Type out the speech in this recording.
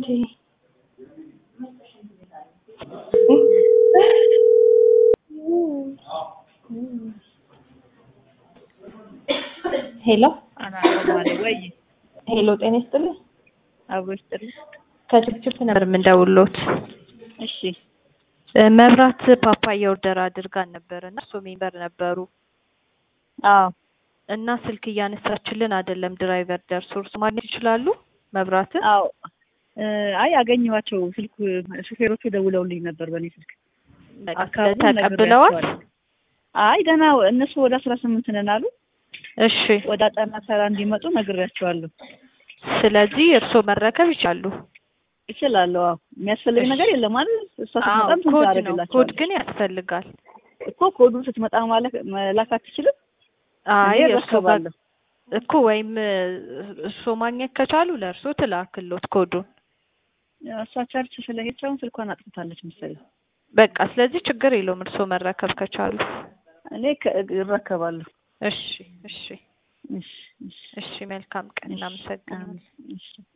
እንዴ? ሄሎ አናማለ ወይ ሄሎ፣ ጤና ይስጥልኝ። አብሮ ይስጥልኝ። ከችፕችፕ ነበር የምንደውልዎት። እሺ እ መብራት ፓፓያ ኦርደር አድርጋን ነበር እና እሱ ሜምበር ነበሩ አዎ እና ስልክ እያነሳችልን አይደለም። ድራይቨር ደርሶ እርሱ ማግኘት ይችላሉ መብራትን? አዎ እ አይ አገኘኋቸው። ስልክ ሹፌሮቹ ደውለውልኝ ነበር በእኔ ስልክ። በቃ አካባቢውን ስለዚህ ተቀብለዋል? ነግሬያቸዋለሁ። አይ ገና እነሱ ወደ አስራ ስምንት ነን አሉ። እሺ። ወደ አጣና ሰራ እንዲመጡ ነግሬያቸዋለሁ። ስለዚህ እርስዎ መረከብ ይችላሉ? እችላለሁ። አዎ የሚያስፈልግ እሺ። ነገር የለም አይደል? እሷ አዎ ስትመጣም ስንት ኮድ ነው። ኮድ ታደርግላቸዋለች ግን ያስፈልጋል። እኮ ኮዱን ስትመጣ ማለት መላክ አትችልም? አይ እኔ እርስዎ ጋር እረከባለሁ። እኮ ወይም እርስዎ ማግኘት ከቻሉ ለእርስዎ ትላክሎት ኮዱን። እሷ ቸርች ስለሄደች አሁን ስልኳን አጥፍታለች መሰለኝ። በቃ ስለዚህ ችግር የለውም እርስዎ መረከብ ከቻሉ። እኔ ከ- እረከባለሁ። እሺ እሺ እሺ እሺ እሺ መልካም ቀን። እሺ እናመሰግናለን። አሜን። እሺ